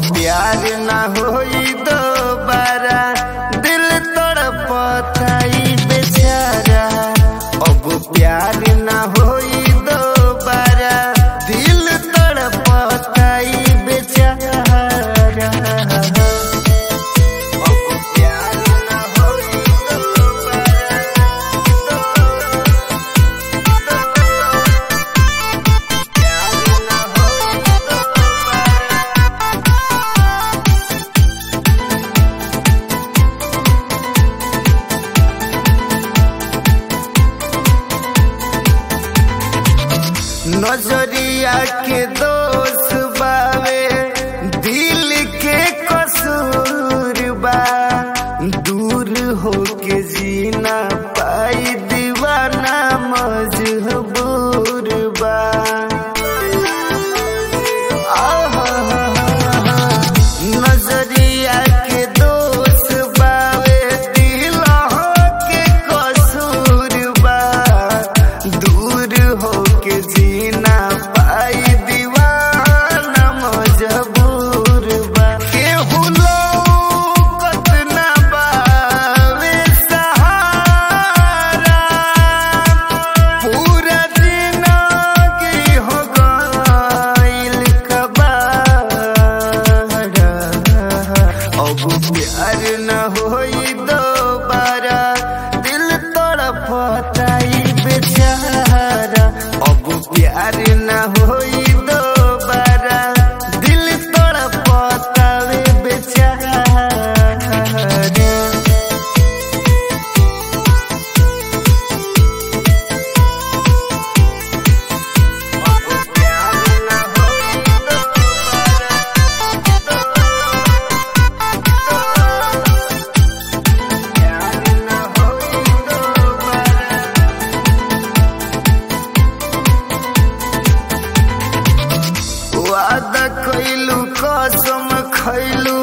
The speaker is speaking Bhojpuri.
प्यार ना होई दोबारा दिल तड़पताई बेचारा अब प्यार ना होई दोबारा दिल तड़पताई बेचारा अब प्यार ना होई नजरिया के दोष बावे दिल के कसूर बा दूर होके जीना पाई दीवाना मजबूर बा नजरिया के दोष बावे दिल के कसूर बा दूर होके जीना पाई दीवाना मजबूर बा केहू लौकत ना बावे सहारा पूरा जिंदगी हो गइल कबाड़ा अब प्यार न होई दोबारा दिल तड़पताई बेचारा अब प्यार न होई दोबारा दिल तड़पतावे बेचारा वादा कैलू कसम खैलू